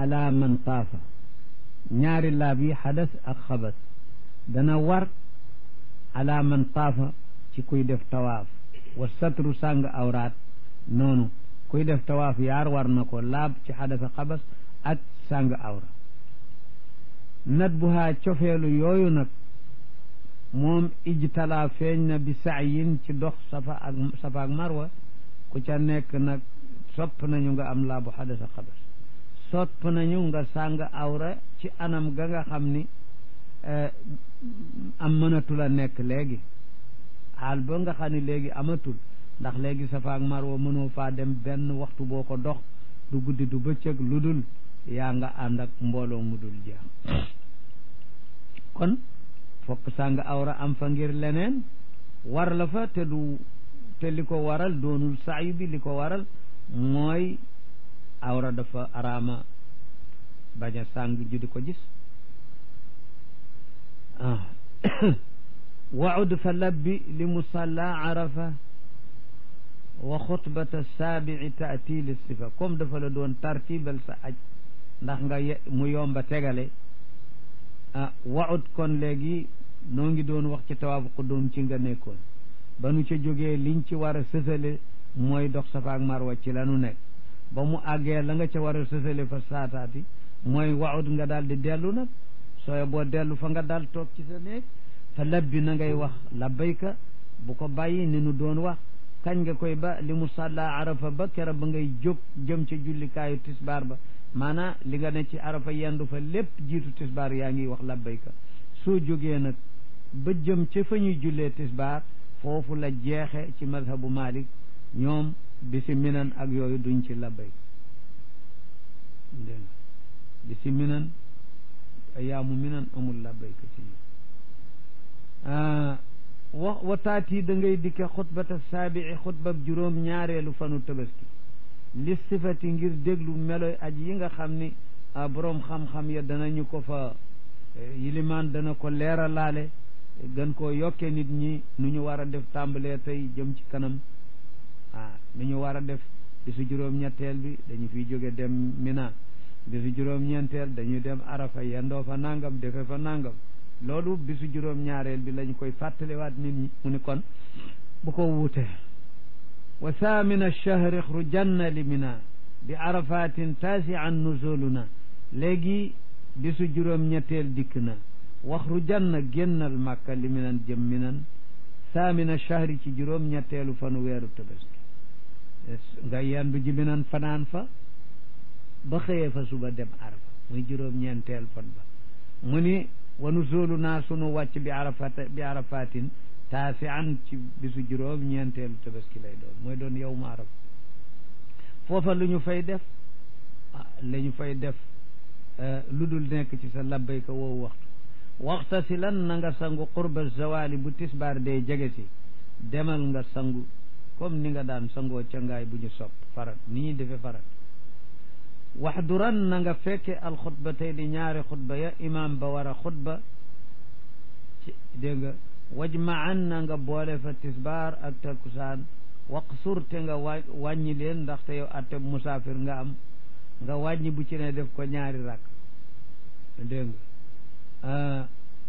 ala man taafa ñaari laab yi xadas ak xabas dana war ala man taafa ci kuy def tawaaf wa satru sàng awraat noonu kuy def tawaaf yaar war na ko laab ci xadas ak xabas ak sàng awra nat bu haa cofeelu yooyu nag moom ijtalaa feeñ na bi sa'yin ci dox safa ak safa ak marwa ku ca nekk nag sopp nañu nga am laabu xadas ak xabas sopp nañu nga sàng awra ci anam ga nga xam ni am mënatul a nekk léegi xaal ba nga xam ni léegi amatul ndax léegi safa ak marwa mënoo faa dem benn waxtu boo ko dox du guddi du bëccëg lu dul yaa nga ànd ak mbooloo mu dul jeex kon fokk sàng awra am fa ngir leneen war la fa te du te li ko waral doonul saayu bi li ko waral mooy awra dafa araama bañ a sàng ju di ko gis waud fa labbi li musalla arafa wa xutbata saabii taati li sifa comme dafa la doon tartibal sa aj ndax nga mu yomba tegale ah waud kon léegi noo ngi doon wax ci tawaafu qudum ci nga nekkoon ba nu ca jógee liñ ci war a sësale mooy dox safa ak marwa ci la nu nekk ba mu àggee la nga ca war a sësale fa saataati mooy waud nga daal di dellu nag sooy boo dellu fa nga daal toog ci sa néeg fa labbi na ngay wax labbayka bu ko bàyyi ni nu doon wax kañ nga koy ba li mu sàlla arafa ba kera ba ngay jóg jëm ca jullikaayu tisbaar ba maanaam li nga ne ci arafa yendu fa lépp jiitu tisbaar yaa ngi wax labbayka soo jógee nag ba jëm ca fa ñuy jullee tisbaar foofu la jeexe ci mazhabu malik ñoom bisi minan ak yooyu duñ ci labbayka dégg bisi minan ayaamu minan amul labbayka ci ñoom wa wataati da ngay dikke xutbata saabii xutbab juróom ñaareelu fanu tabaski li sifati ngir déglu meloy aj yi nga xam ni boroom xam-xam ya danañu ko fa yilimaan dana ko leeralaale gën koo yokke nit ñi nu ñu war a def tàmbalee tey jëm ci kanam ah nu ñu war a def bisu juróom-ñetteel bi dañu fiy jóge dem mina bisu juróom-ñeenteel dañuy dem arafa yendoo fa nangam defe fa nangam loolu bisu juróom-ñaareel bi lañu koy fàttaliwaat nit ñi mu ni kon bu ko wuute wa thamina chahri xrujanna li mina bi arafatin taasian nuzuluna léegi bisu juróom-ñetteel dikk na waxrujanna génnal màkka li minan jëm minan thamina chahri ci juróom-ñetteelu fanu weeru tabaski nga yendu ji minan fanaan fa ba xëyee fa suba dem arafa muy juróom-ñeenteel fan ba mu ni wa nuzulu naa sunu wàcc bi arafat bi arafatin taasi an ci bisu juróom ñeenteelu tabaski lay doon mooy doon yow ma araf foofa lu ñu fay def la ñu fay def lu dul nekk ci sa labbayka woowu waxtu waxta si lan na nga sangu qurba zawali bu tisbaar day jege si demal nga sangu comme ni nga daan sangoo cangaay bu ñu sopp farat ni ñuy defee farat waxduran na nga fekke alxutba tey di ñaari xutba ya imam ba war a xutba ci dégg nga wajmaan na nga boole fa tisbaar ak takkusaan waqsur te nga wa wàññi leen ndaxte yow atte musaafir nga am nga wàññi bu ci ne def ko ñaari rakk dégg nga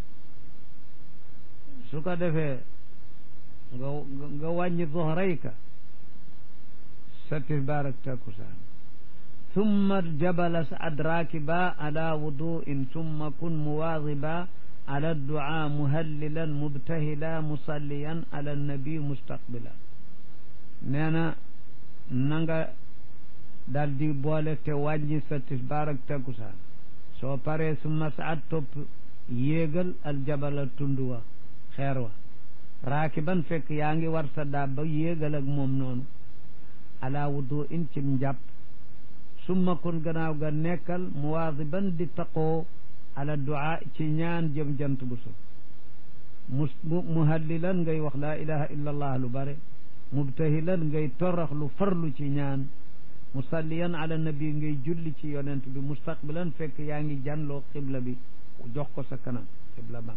su ko defee nga nga wàññi zuhrayka sa tisbaar ak takkusaan ثم الجبل اسعد راكبا على وضوء ثم كن مواظبا على الدعاء مهللا مبتهلا مصليا على النبي مستقبلا نانا نانغا دال دي بولك te wàññi sa tisbaar ak takkusaan soo paree summa saat topp yéegal aljabala tund wa xeer wa raakiban fekk yaa ngi war sa daab ba yéegal ak moom noonu ala wudu in cim njàpp summa kon gannaaw ga nekkal muwaadiban di taqoo ala duaa ci ñaan jëm jant bu so mu muhallilan ngay wax laa ilaha illa allah lu bare mubtahilan ngay torax lu farlu ci ñaan musalliyan ala nabi ngay julli ci yonent bi mustaqbilan fekk yaa ngi janloo xibla bi jox ko sa kanam xibla ba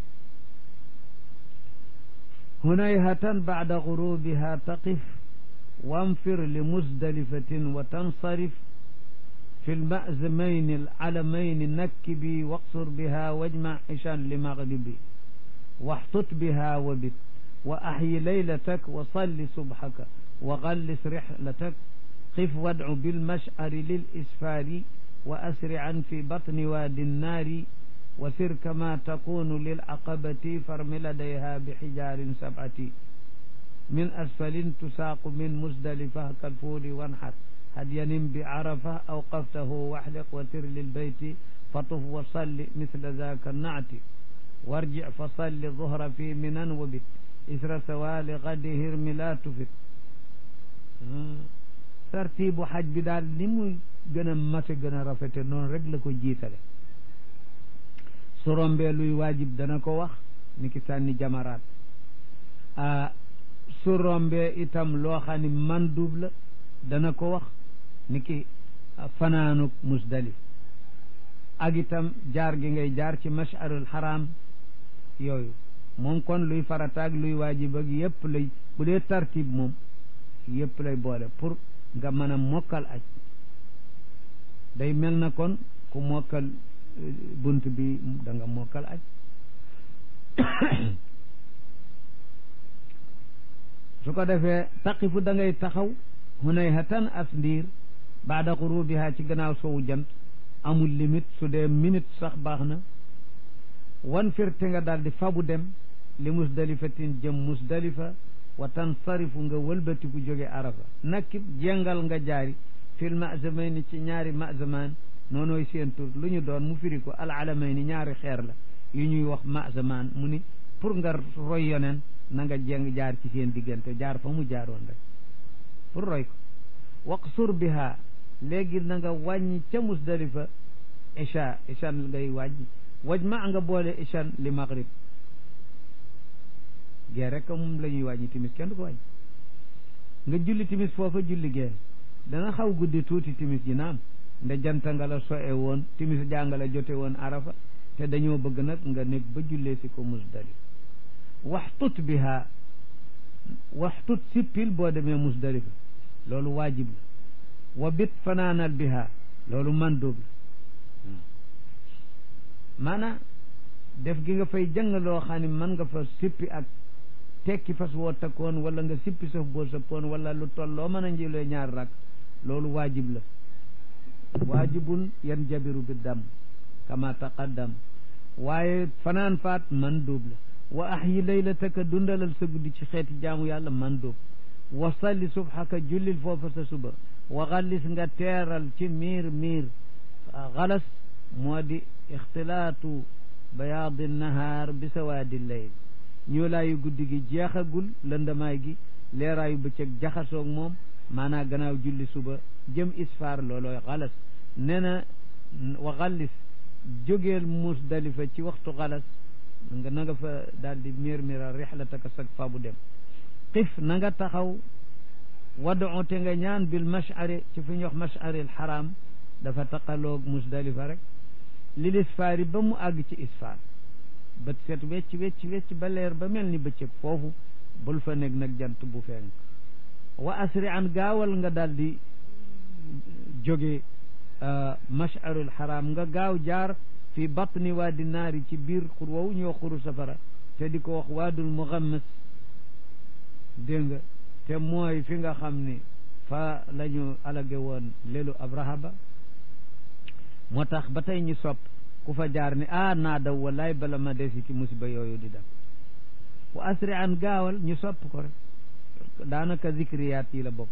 hunayhatan bacda gurubiha taqif wanfir li musdalifatin wa tansarif fi lmazamayni alalamayni nakkibi waqsur biha wajma ishan li maghribi waxtut biha wa bit wa ahyi laylatak wa salli subhaka wa gallis rihlatak qif wadcu bilmash'ari lil isfaari wa asri'an fi batni waadi nnaari wa sir kama takunu lil aqabati farmi ladayha bi xijaarin sab'ati min asfalin tusaaqu min musdalifa kalfuuli wanxar hadyanin bi arafa awqaftahu waxliq wa tir lilbeyti fatuf wa salli misla zaaka naati warji fa salli zuhra fi minan wa bit isra sawaali gadi hirmi laa tufit tartiibu xaj bi daal ni muy gën a mate gën a rafete noonu rek la ko jiitale su rombee luy waajib dana ko wax ni ki sànni jamaraat a su rombee itam loo xam ne mandub la dana ko wax ni ki fanaanuk musdalif ak itam jaar gi ngay jaar ci masharul haram yooyu moom kon luy farataag luy waajib ak yëpp lay bu dee tartib moom yëpp lay boole pour nga mën a mokkal aj day mel na kon ku mokkal bunt bi da nga mokkal aj su ko defee taqifu da ngay taxaw hunay hatan as ndiir baada xurubiha ci gannaaw sowu jant amul limite su dee minute sax baax na wan firte nga daal di fabu dem li musdalifatin jëm musdalifa wa tansarifu nga wëlbatiku jóge arafa nakkib jengal nga jaari fil mazamayni ci ñaari mazamaan noonooy seen tur lu ñu doon mu firi ko al alamayni ñaari xeer la yu ñuy wax mazamaan mu ni pour nga roy yonen na nga jeng jaar ci seen diggante jaar fa mu jaaroon rek pour roy ko waqsur biha léegi na nga wàññi ca musdalifa isha ishan ngay wàññi waj ma nga boole ishan li maghrib gee rek moom la ñuy wàññi timis kenn du ko wàññi nga julli timis foofa julli gee dana xaw guddi tuuti timis ji naam nde janta nga la soe woon timis jànga la jote woon arafa te dañoo bëgg nag nga nekk ba jullee si ko musdalif waxtut biha waxtut sippil boo demee musdalifa loolu waajib la wa bit fanaanal biha loolu mandóob la maanaam def gi nga fay jàng loo xam ne mën nga fa sippi ak tekki fas woo takkoon wala nga sippi saf boo sappoon wala lu toll loo mën a njëlee ñaar rak loolu waajib la waajibun yan jabiru bi dam kama taqaddam waaye fanaan faat mandóob la wa ahyi laylataka dundalal sa guddi ci xeeti jaamu yàlla mandóob wa salli subhaka jullil foofa sa suba wa xallis nga teeral ci miir miir xalas moo di ixtilaatu bayaadi nahaar bi sawaadi leyl ñoolaayu guddi gi jeexagul lëndamaay gi leeraayu bëccëg jaxasoog moom maanaa gannaaw julli suba jëm isfaar loolooy xalas nee na wa xallis jógeel musdalifa ci waxtu xalas nga na nga fa daal di miir miiral rixlataka sag fa bu dem xif na nga taxaw wadu te nga ñaan bil mashari ci fi ñuy wax mashari al xaram dafa taqaloog musdalifa rek lil isfaari ba mu àgg ci isfaar bët set wecc wecc wecc ba leer ba mel ni bëccëg foofu bul fa nekk nag jant bu fenk wa asri an gaawal nga daal di jóge masharul xaram nga gaaw jaar fi batni waadi naari ci biir xur woowu ñoo xuru safara te di ko wax waadul muxammas dégg nga te mooy fi nga xam ni fa la ñu alage woon lelu abraha ba moo tax ba tey ñu sopp ku fa jaar ni ah naa daw wallaay bala ma desi ci musiba yooyu di def wa asri an gaawal ñu sopp ko rek daanaka zikriyaat yi la bokk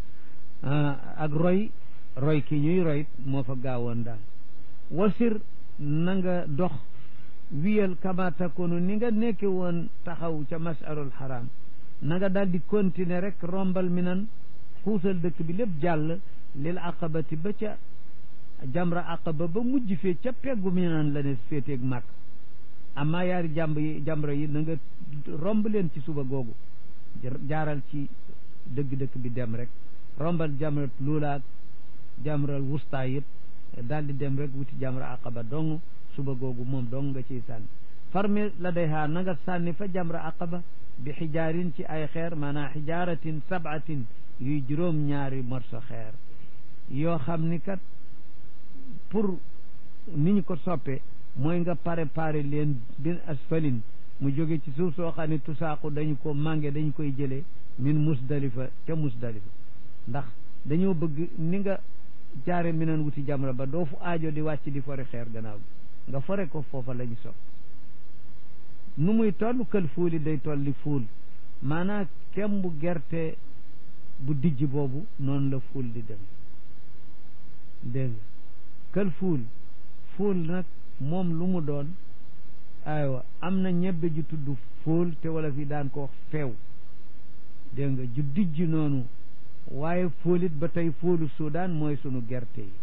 ak roy roy ki ñuy roy moo fa gaawoon daal wasir na nga dox wiyal kama takunu ni nga nekke woon taxaw ca masarul haram na nga daal di continuer rek rombal mi nan xuusal dëkk bi lépp jàll lil aqabati ba ca jamra aqaba ba mujj fee ca peggu mi nan la ne féeteeg màkk amma yaari jàmb yi jamra yi na nga romb leen ci suba googu jaaral ci dëgg-dëkk bi dem rek rombal jamrat luulaak jamral wusta yëpp daal di dem rek wuti jamra aqaba dong suba googu moom dong nga ciy sànni farmi la day haa na nga sànni fa jamra aqaba bi xijaarin ci ay xeer maanaam xijaaratin sabatin yuy juróom ñaari morso xeer yoo xam ni kat pour ni ñu ko soppe mooy nga préparé leen bin asfalin mu jóge ci suuf soo xam ne tusaaqu dañu ko mànge dañu koy jëlee min musdalifa ca musdalifa ndax dañoo bëgg ni nga jaare minan wuti jamra ba doo fu aajo di wàcc di fore xeer gannaaw bi nga fore ko foofa la ñu sopp nu muy toll kël fuuli day tolli fuul maanaam kem bu gerte bu dijj boobu noonu la fuul di dem dégg nga kël fuul fuul nag moom lu mu doon aywa am na ñebbe ju tudd fuul te wala fi daan ko wax feew dégg nga ju dijj noonu waaye fóolit ba tey fóolu Suudaan mooy sunu gerte yi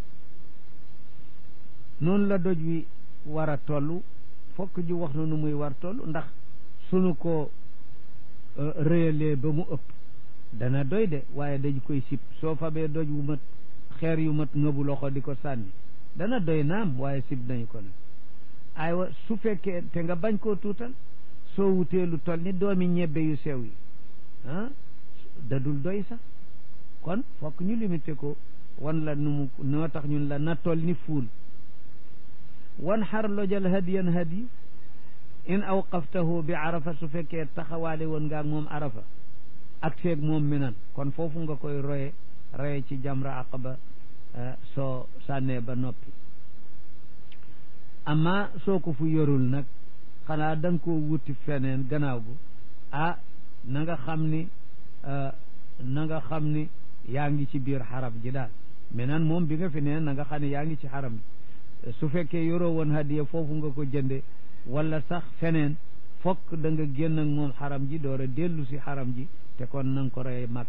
noonu la doj wi war a toll fokk ju wax na nu muy war toll ndax sunu ko rëyalee ba mu ëpp dana doy de waaye dañ koy sib soo fabee doj wu mat xeer yu mat ngëbu loxo di ko sànni dana doy naam waaye sib nañu ko nag aywa su fekkee te nga bañ koo tuutal soo wutee lu toll ni doomi ñebbe yu sew yi ah dadul doy sax kon fokk ñu limité ko wan la nu mu noo tax ñun la na toll ni fuul wan xar lojal hadiyan hadi in awqaftahu bi arafa su fekkee taxawaale woon nga ak moom arafa ak seeg moom minan kon foofu nga koy roye roye ci jamra aqaba soo sànnee ba noppi amma soo ko fu yorul nag xanaa da nga koo wuti feneen gannaaw gu ah na nga xam ni na nga xam ni yaa ngi ci biir xaram ji daal minan moom bi nga fi nee na nga xam ne yaa ngi ci xaram ji su fekkee yoroo woon hadiya foofu nga ko jënde wala sax feneen fokk da nga génn ak moom xaram ji door a dellu si xaram ji te kon na nga ko rey màkk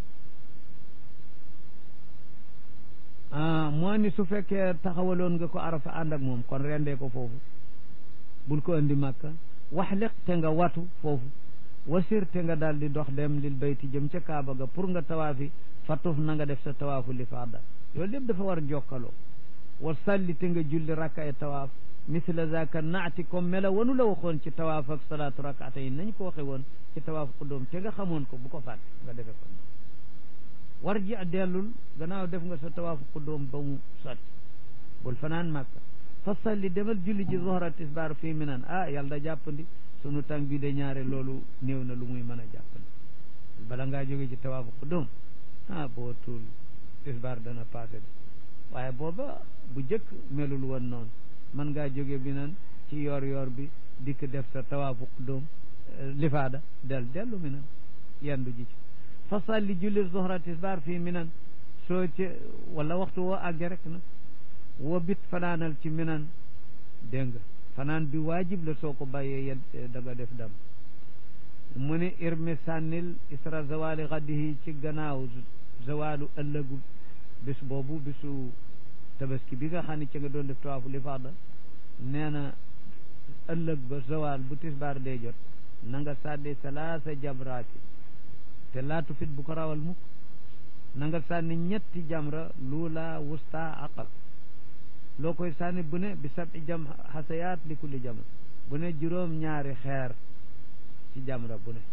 ah moo ni su fekkee taxawaloon nga ko arafa ànd ak moom kon rendee ko foofu bul ko andi màkka waxliq te nga watu foofu wasir te nga daal di dox dem lil bayti jëm ca kaaba ga pour nga tawaafi fatuf na nga def sa tawaafu li faada loolu lépp dafa war a jokkaloo wa salli te nga julli rakka ay tawaaf misla zaka naati comme mela wanu la waxoon ci tawaaf ak salaatu rakata yi nañ ko waxe woon ci tawaaf xuddoom te nga xamoon ko bu ko fàtte nga defe ko war ji dellul gannaaw def nga sa tawaafu xuddoom ba mu sotti bul fanaan màkka fa salli demal julli ji zohra tisbaar fii minan ah yàlla da jàppandi sunu tàng bi de ñaare loolu néew na lu muy mën a jàppandi bala ngaa jóge ci tawaafu xuddoom ah boo tuul tisbaar dana passé de waaye booba bu jëkk melul woon noonu mën ngaa jóge bi nan ci yoor yoor bi dikk def sa tawaafu xuddoom lifaada del dellu minan yendu ji ci fa salli julli zohra tisbaar fii minan soo ci wala waxtu woo àgge rek nag woo bit fanaanal ci minan dégg nga fanaan bi waajib la soo ko bàyyee yet da nga def dam mu ni irmi sànnil isra zawali xaddihi ci gannaaw zawalu ëllëgu bis boobu bisu tabaski bi nga xam ne ci nga doon def tawaafu lifaada nee na ëllëg ba zawal bu tisbaar dee jot na nga sànni salaasa jamraati te laatu fit bu ko rawal mukk na nga sànni ñetti jamra luula wusta aqab loo koy sànni bu ne bi sabi jam xasayaat li kulli jamra bu ne juróom ñaari xeer ci jamra bu ne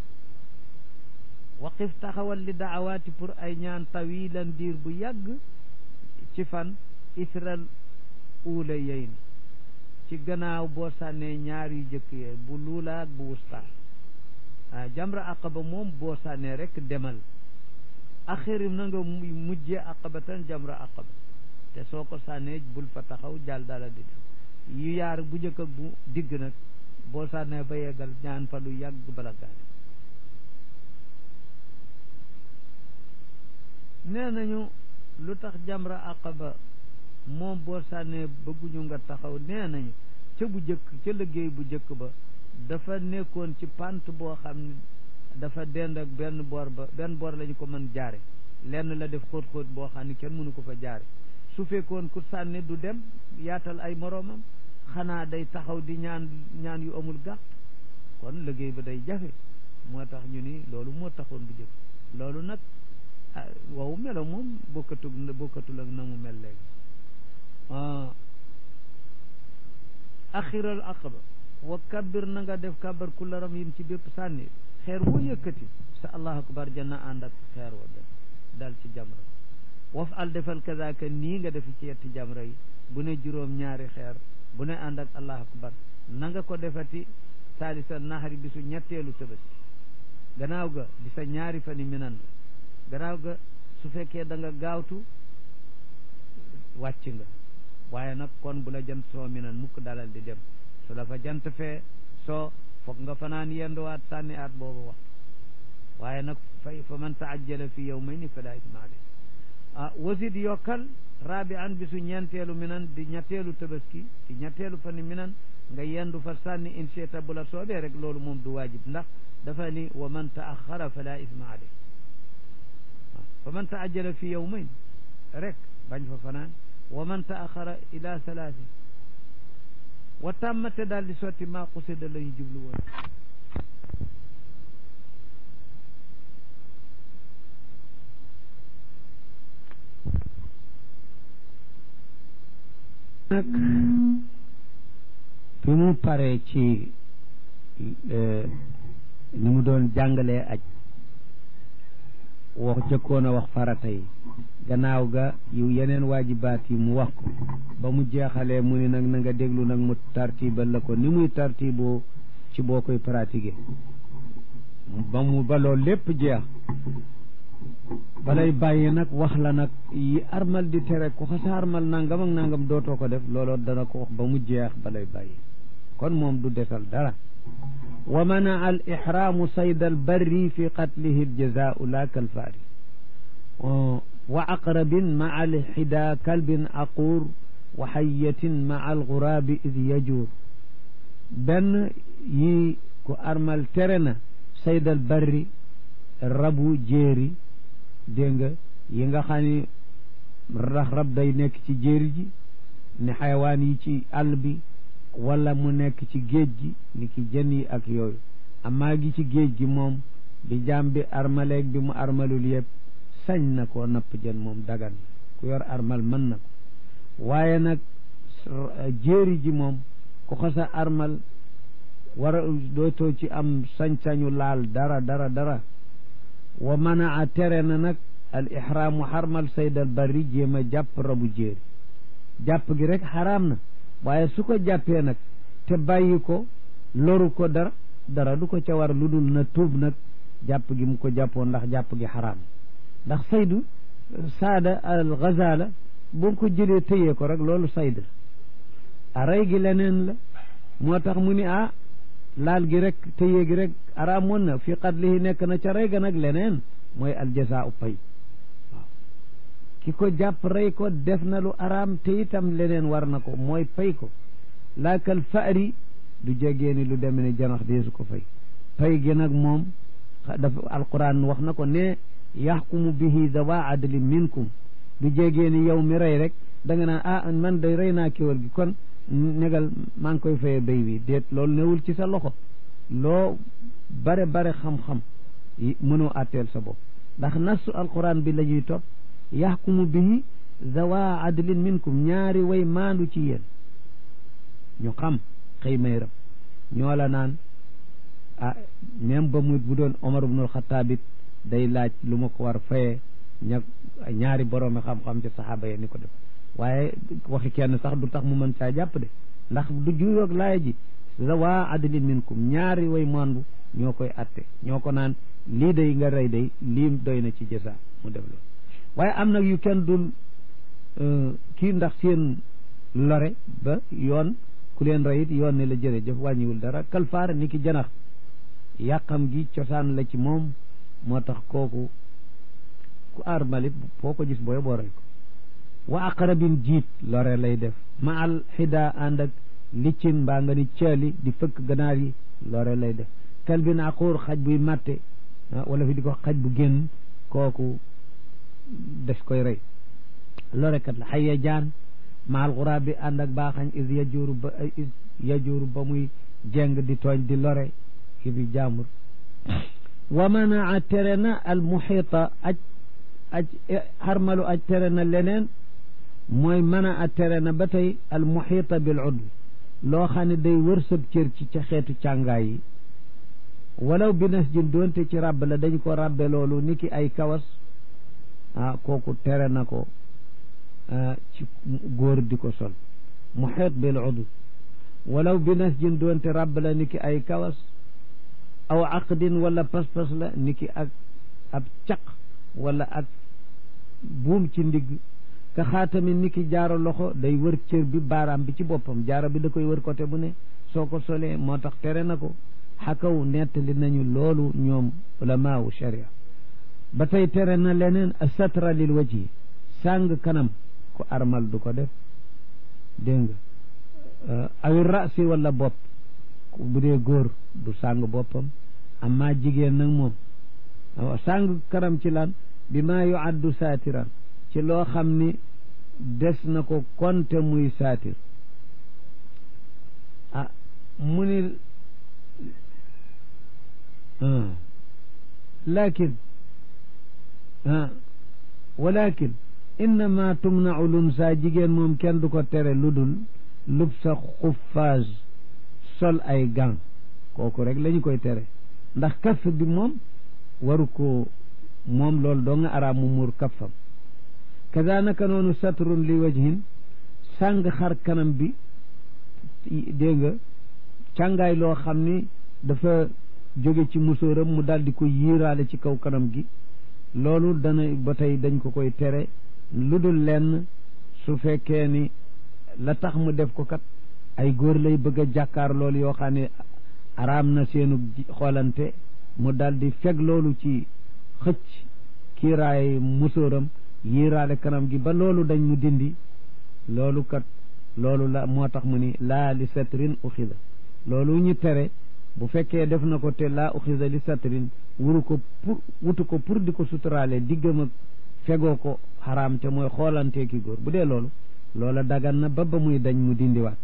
waqif taxawal li daawaati pour ay ñaan tawilan diir bu yàgg ci fan isral uula yeyn ci gannaaw boo sànnee ñaar yu jëkk yee bu luula ak bu wusta ah jamra aqaba moom boo sànnee rek demal axirim na nga mujjee aqabatan jamra aqaba te soo ko sànnee bul fa taxaw jàll dala di dem yu yaar bu njëkk ak bu digg nag boo sànnee ba yeggal ñaan fa lu yàgg bala gaane nee nañu lu tax jamra aqaba moom boo sànnee bëgguñu nga taxaw nee nañu ca bu jëkk ca liggéey bu jëkk ba dafa nekkoon ci pant boo xam ne dafa dend ak benn boor ba benn boor lañu ko mën jaare lenn la def xóot-xóot boo xam ne kenn mënu ko fa jaare su fekkoon ku sànni du dem yaatal ay moroomam xanaa day taxaw di ñaan ñaan yu amul gàtt kon liggéey ba day jafe moo tax ñu ni loolu moo taxoon bu jëkk loolu nag wow melo moom bokkatu bokkatul ak na mu mel léegi axiral aqaba wa kabbir na nga def kabar kullaram yin ci bépp sànni xeer woo yëkkati sa allahu akbar janna ànd ak xeer wa dal ci jamra waf al defal kazaka nii nga defi ci yetti jamra yi bu ne juróom ñaari xeer bu ne ànd ak allahu akbar na nga ko defati saalisa naxari bisu ñetteelu tabaski gannaaw ga di sa ñaari fani minan gannaaw ga su fekkee da nga gaawtu wàcc nga waaye nag kon bu la jant soo minan mukk dalal di dem su la fa jant fee soo foog nga fanaan yenduwaat sànni aat boobu wax waaye nag fay fa man taajjala fi yawmayni fala isma alayh ah wasid yokkal raabi an bisu ñeenteelu minan di ñetteelu tabaski di ñetteelu fani minan nga yendu fa sànni incheta bu la soobee rek loolu moom du waajib ndax dafa ni wa man taaxara fala isma alayh fa man taajjala fi yawmayn rek bañ fa fanaan wa man taaxara ila salaasi wa tàmmate daal di sotti maa xusida la ñu jublu woon nag bi mu paree ci ni mu doon jàngalee aj wax jëkkoon a wax farata yi gannaaw ga yu yeneen waajibaat yi mu wax ko ba mu jeexalee mu ni nag na nga déglu nag mu tartibal la ko ni muy tartiboo ci boo koy pratiquer ba mu ba loolu lépp jeex balay bàyyi nag wax la nag yi armal di tere ku xasa armal nangam ak nangam dootoo ko def looloo dana ko wax ba mu jeex balay bàyyi kon moom du desal dara wa manaa al ixraamu sayd al barri fi qatlihi al jazaau la kalfaari wa aqrabin maa al xida kalbin aquur wa xayatin maa al guraabi id yajuur benn yi ku armal tere na sayd al barri rabu jéeri dégg nga yi nga xam ni rax rab day nekk ci jéeri ji ni xayawaan yi ci àll bi wala mu nekk ci géej gi ni ki jën yi ak yooyu amaa gi ci géej gi moom bi jaam bi armaleeg bi mu armalul yëpp sañ na koo napp jën moom dagan ku yor armal mën na ko waaye nag jéeri ji moom ku xasa armal war a dootoo ci am sañ-sañu laal dara dara dara wa manaa tere na nag al ihraamu xarmal sayd al barri jéem a jàpp rabu jéeri jàpp gi rek xaraam na waaye su ko jàppee nag te bàyyi ko loru ko dara dara du ko ca war lu dul na tuub nag jàpp gi mu ko jàppoon ndax jàpp gi xaraam ndax saydu saada al gazala boo ko jëlee tëyee ko rek loolu sayd a rey gi leneen la moo tax mu ni ah laal gi rek tëyee gi rek araamoon na fi qatlihi nekk na ca rey ga nag leneen mooy aljazaau pay waaw ki ko jàpp rey ko def na lu araam te itam leneen war na ko mooy pay ko laakal faari du jegee ni lu deme ne janax deesu ko fay pay gi nag moom dafa alquran wax na ko ne yaxkumu bihi dawa adli minkum du jegee ni yow mi rey rek da nga naan ah man day rey naa kéwal gi kon negal maa ngi koy faye béy bi déet loolu newul ci sa loxo loo bare bare xam-xam mënoo àtteel sa bopp ndax nasu alquran bi la ñuy topp yaxkumu bihi zawa adlin minkum ñaari way maandu ci yéen ñu xam xëy may rab ñoo la naan ah même ba mu bu doon Omar ibnul Xataab it day laaj lu ma ko war faye ña ñaari boroomi xam-xam ci saxaaba yi ni ko def waaye waxi kenn sax du tax mu mën caa jàpp de ndax du juyoog laaya ji zawa adlin minkum ñaari way maandu ñoo koy atte ñoo ko naan lii day nga rey day lii doy na ci jësa mu def loolu waaye am nag yu kenn dul kii ndax seen lore ba yoon ku leen rey it yoon ne la jërëjëf wàññiwul dara kalfaar ni ki janax yàqam gi cosaan la ci moom moo tax kooku ku aar malit foo ko gis booy boo rey ko wa aqrabin jiit lore lay def ma al xida ànd ak liccin mbaa nga ni caali di fëkk ganaar yi lore lay def kalbin aquur xaj buy màtte wala fi di ko xaj bu génn kooku des koy rey lorekat la xayya jaan maal xuraa bi ànd ak baaxañ is yajuuru ba is yajuuru ba muy jeng di tooñ di lore ki bi jaambur wa manaa tere na al muxiita aj aj xarmalu aj tere na leneen mooy manaa tere na ba tey al muxiita bil udwi loo xam ne day wër sab cër ci ca xeetu càngaay yi walaw bi nas jin doonte ci ràbb la dañ ko ràbbe loolu ni ki ay kawas ah kooku tere na ko ci góor di ko sol muxiit bil udu walaw bi nasjin doonte ràbb la niki ay kawas aw aqdin wala pas-pas la niki ak ab caq wala ak buum ci ndigg ka xaatami niki jaaro loxo day wër cër bi baaraam bi ci boppam jaaro bi da koy wër côté bu ne soo ko solee moo tax tere na ko xakaw nettali nañu loolu ñoom ulamaawu sharia ba tey tere na leneen satra lil wajhi sàng kanam ku armal du ko def dégg nga awi rasi wala bopp bu dee góor du sàng boppam amma jigéen nag moom sàng kanam ci lan bi maa yu addu saatiran ci loo xam ni des na ko konte muy saatir ah mu ni lakin walakin innama tumnau lunsa jigéen moom kenn du ko tere lu dul lub sa xuffaaz sol ay gant kooku rek la ñu koy tere ndax kaff bi moom waru ko moom loolu doo nga araam mu muur kaffam kazanaka noonu satrun li wajhin sàng xar kanam bi dégg nga càngaay loo xam ni dafa jóge ci musóoram mu daal di ko yiiraale ci kaw kanam gi loolu dana ba tey dañ ko koy tere lu dul lenn su fekkee ni la tax mu def ko kat ay góor lay bëgg a jàkkaar loolu yoo xam ne araam na seenu xoolante mu daal di feg loolu ci xëcc kiiraay musóoram yiiraale kanam gi ba loolu dañ mu dindi loolu kat loolu la moo tax mu ni laa li satrin uxida loolu ñu tere bu fekkee def na ko te laa uxida li satrin wuru ko pour wutu ko pour di ko suturaale diggam ak fegoo ko xaraam te mooy xoolantee ki góor bu dee loolu loola dagan na ba ba muy dañ mu dindiwaat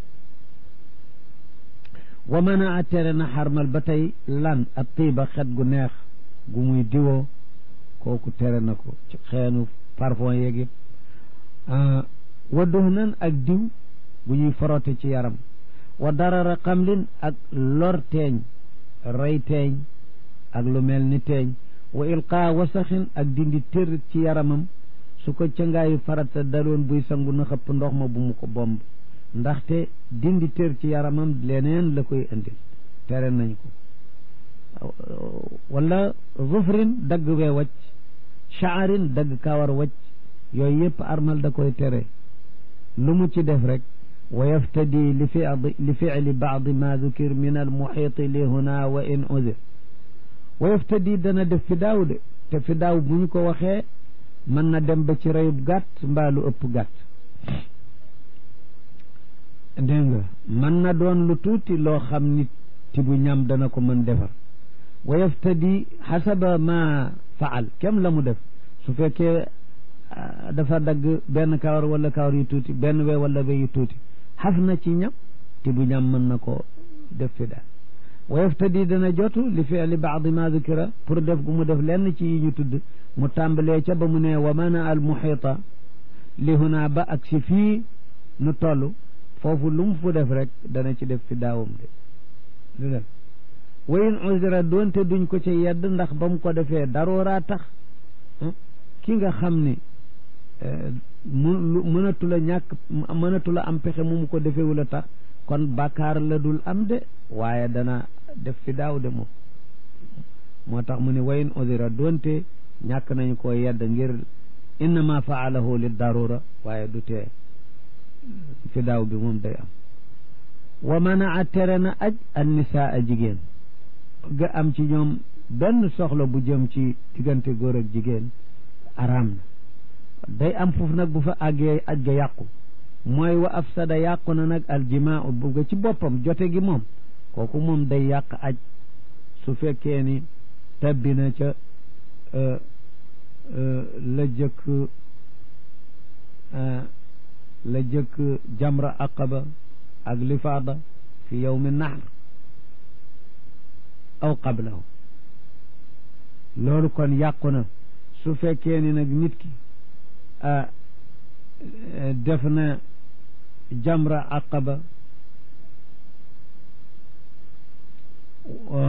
wa mën a tere na xarmal ba tey lan ak tiiba xet gu neex gu muy diwoo kooku tere na ko ci xeenu parfum yeeg yëpp wa duhnan ak diw bu ñuy forote ci yaram wa darara xamlin ak lor teeñ rey teeñ ak lu mel ni teeñ wa ilqaa wasaxin ak dindi tër ci yaramam su ko cangaayu farata daloon buy sangu na xëpp ndox ma bu mu ko bomb ndaxte dindi tër ci yaramam leneen la koy indil tere nañ ko wala zufrin dagg wee wacc shaarin dagg kawar wacc yooyu yëpp armal da koy tere lu mu ci def rek wa yaftadi li fili li fili baadi ma dukir min al muxiiti li huna wa in udir wa yaftadi dana def fi daaw de te fi daaw bu ñu ko waxee mën na dem ba ci reyub gàtt mbaa lu ëpp gàtt dégg nga mën na doon lu tuuti loo xam nit ti bu ñam dana ko mën defar wa yaftadi xasaba ma faal kem la mu def su fekkee dafa dagg benn kawar wala kawar yu tuuti benn we wala we yu tuuti xaf na ci ñam ti bu ñam mën na ko def fi daal wa yaftadi dana jotu li fi'li baadi ma dukira pour def gu mu def lenn ci yi ñu tudd mu tàmbalee ca ba mu ne wa mana al muhita li huna ba ak si fii nu toll foofu lu mu fu def rek dana ci def fi daawam de du def wayin usra doonte duñ ko ci yedd ndax ba mu ko defee darooraa tax ki nga xam ni mu mënatu la ñàkk mënatu la am pexe mu mu ko defeewul a tax kon bàkkaar la dul am de waaye dana def fi daaw de moom moo tax mu ne wayin udira doonte ñàkk nañu ko yedd ngir innama faalahu li darura waaye du tee fi daaw bi moom day am wa manaa tere na aj an nisaa a jigéen ga am ci ñoom benn soxla bu jëm ci diggante góor ak jigéen araam na day am foofu nag bu fa àggee aj ga yàqu mooy wa afsada yàqu na nag aljimaa bu ga ci boppam jote gi moom kooku moom day yàq aj su fekkee ni tabbi na ca la jëkk la jëkk jamra aqaba ak lifaada fi yowmi nahr aw qablahu loolu kon yàqu na su fekkee ni nag nit ki def na jamra aqaba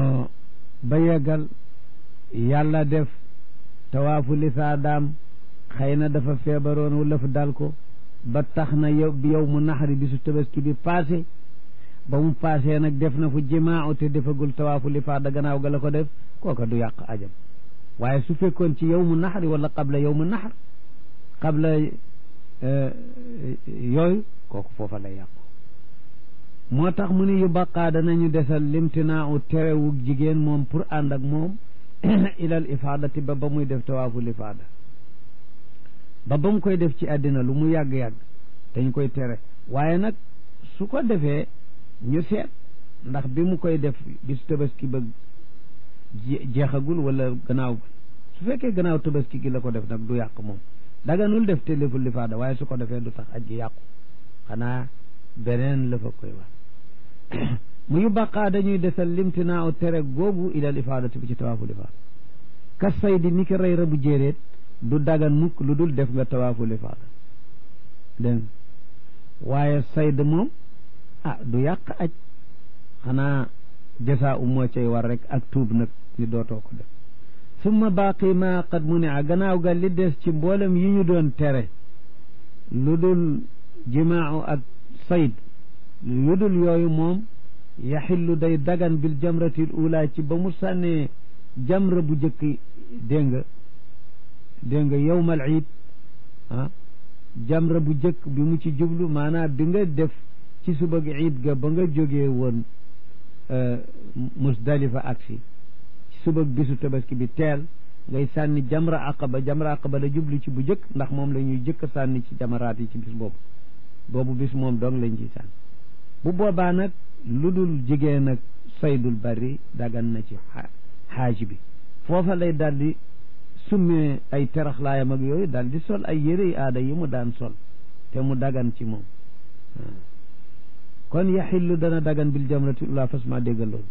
ba yeggal yàlla def tawaafu lisaadaam xëy na dafa feebaroon wala fa dal ko ba tax na yow bi yow mu naxari bisu tabaski bi passé ba mu passé nag def na fu jimaa te defagul tawaafu li faada gannaaw ga la ko def kooka du yàq ajam waaye su fekkoon ci yow mu naxari wala qabla yow mu naxar qabla yooyu kooku foofa lay yàqu moo tax mu ni yu baqaa danañu desal limtinaa u terewu jigéen moom pour ànd ak moom ilal ifaadati ba ba muy def tawaafu lifaada ba ba mu koy def ci àddina lu mu yàgg-yàgg dañ koy tere waaye nag su ko defee ñu seet ndax bi mu koy def bis tabaski ba jeexagul wala gannaaw su fekkee gannaaw tabaski gi la ko def nag du yàq moom daganul def te liful lifaada waaye su ko defee du tax aj gi yàqu xanaa beneen la fa koy wax mu yu baqaa dañuy desal limtinaa u tere googu ilal ifaadati bi ci tawaafu lifaada kas say di ni ki rey rabu jéeréet du dagan mukk lu dul def nga tawaafu lifaada dégg waaye sayd moom ah du yàq aj xanaa jasa u moo cay war rek ak tuub nag ni dootoo ko def summa baaqi ma qad mu ne a gannaaw ga li des ci mboolem yi ñu doon tere lu dul jimaau ak sayd lu dul yooyu moom yaxillu day dagan bil jamratil ula ci ba mu sànnee jamra bu jëkk dégg nga dégg nga yowmal iid ah jamra bu jëkk bi mu ci jublu maanaam bi nga def ci suba gi iid ga ba nga jógee woon musdalifa aksi ci suba bisu tabaski bi teel ngay sànni jamra aqaba jamra aqaba la jublu ci bu jëkk ndax moom la ñuy jëkk sànni ci jamaraat yi ci bis boobu boobu bis moom dong lañ ciy sànni bu boobaa nag lu dul jigéen ak saydul bari dagan na ci xaaj bi foofa lay daldi summee ay teraxlaayam ak yooyu daal di sol ay yére yi aada yi mu daan sol te mu dagan ci moom kon yaxillu dana dagan bil jamrati ula fas ma déggal loolu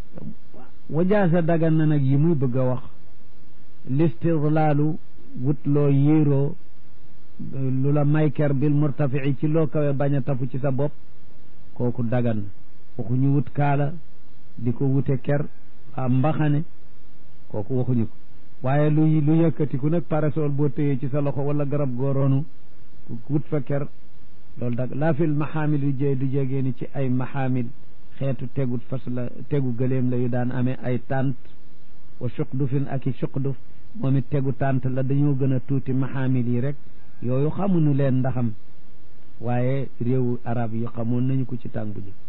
wajaasa dagan na nag yi muy bëgg a wax listidlaalu wut loo yéeroo lu la mayker bil murtafii ci loo kawe bañ a tafu ci sa bopp kooku dagan na waxuñu wut kaala di ko wute ker a mbaxane kooku waxuñu ko waaye lu lu yëkkatiku nag parasol boo téyee ci sa loxo wala garab gooroonu wut fa ker loolu dag laa fil maxaamil yu jee du jegee ni ci ay maxaamil xeetu tegut fas la tegu gëléem la yu daan amee ay tànt wa suqdufin ak i suqduf moom it tegu tànt la dañoo gën a tuuti maxaamil yi rek yooyu xamuñu leen ndaxam waaye réewu arab yi xamoon nañu ko ci tàng bu ji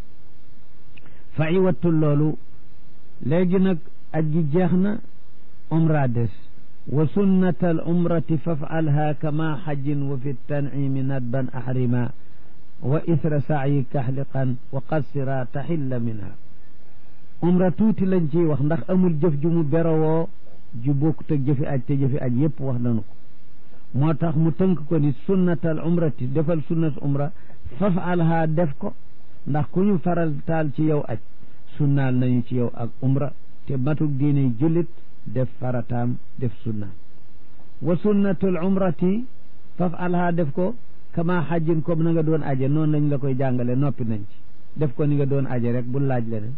fa i wattul loolu léegi nag aj gi jeex na umra des wa sunnata al umrati fafalha kama xajin wa fi tanimi nadban ahrima wa isra saayi kaxliqan wa qassira taxilla minha umra tuuti lañ ciy wax ndax amul jëf ju mu berowoo ju bokkut ak jëfi aj te jëfi aj yépp wax nañu ko moo tax mu tënk ko ni sunnatal umrati defal sunnat umra fafalha def ko ndax ku ñu faral taal ci yow aj sunnaal nañu ci yow ak umra te matuk diine jullit def farataam def sunnaam wa sunnatul umrati fafalha def ko kama xajjin comme na nga doon aje noonu lañ la koy jàngale noppi nañ ci def ko ni nga doon aje rek bu laaj leneen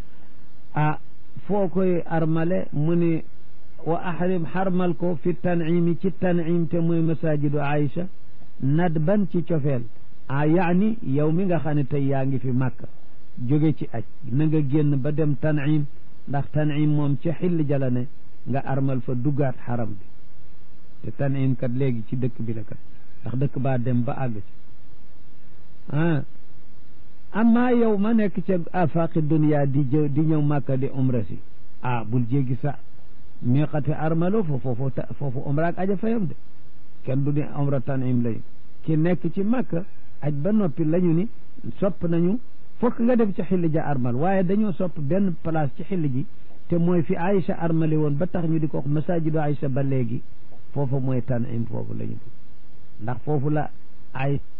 ah foo koy armale mu ni wa ahrim xarmal ko fi tanimi ci tanim te mooy masajidu Aïcha nadban ci cofeel a yaani yow mi nga xam ne tey yaa ngi fi màkka jóge ci aj na nga génn ba dem tanim ndax tanim moom ci xill jala ne nga armal fa duggaat xaram bi te tanim kat léegi ci dëkk bi la kat ndax dëkk baa dem ba àgg ci ah amma yow ma nekk ca afaqi dunia di jë di ñëw màkka di umra si ah bul jéggi sa miqati armalo fo foofu foofu umra ak aja fayam de kenn du ni umra tanim lañu ki nekk ci màkka aj ba noppi lañu ni sopp nañu fokk nga dem ci xilli ja armal waaye dañoo sopp benn place ci xilli ji te mooy fi Aïcha armali woon ba tax ñu di ko wax masajidu Aïcha ba léegi foofu mooy tanim foofu la ñu ndax foofu la ay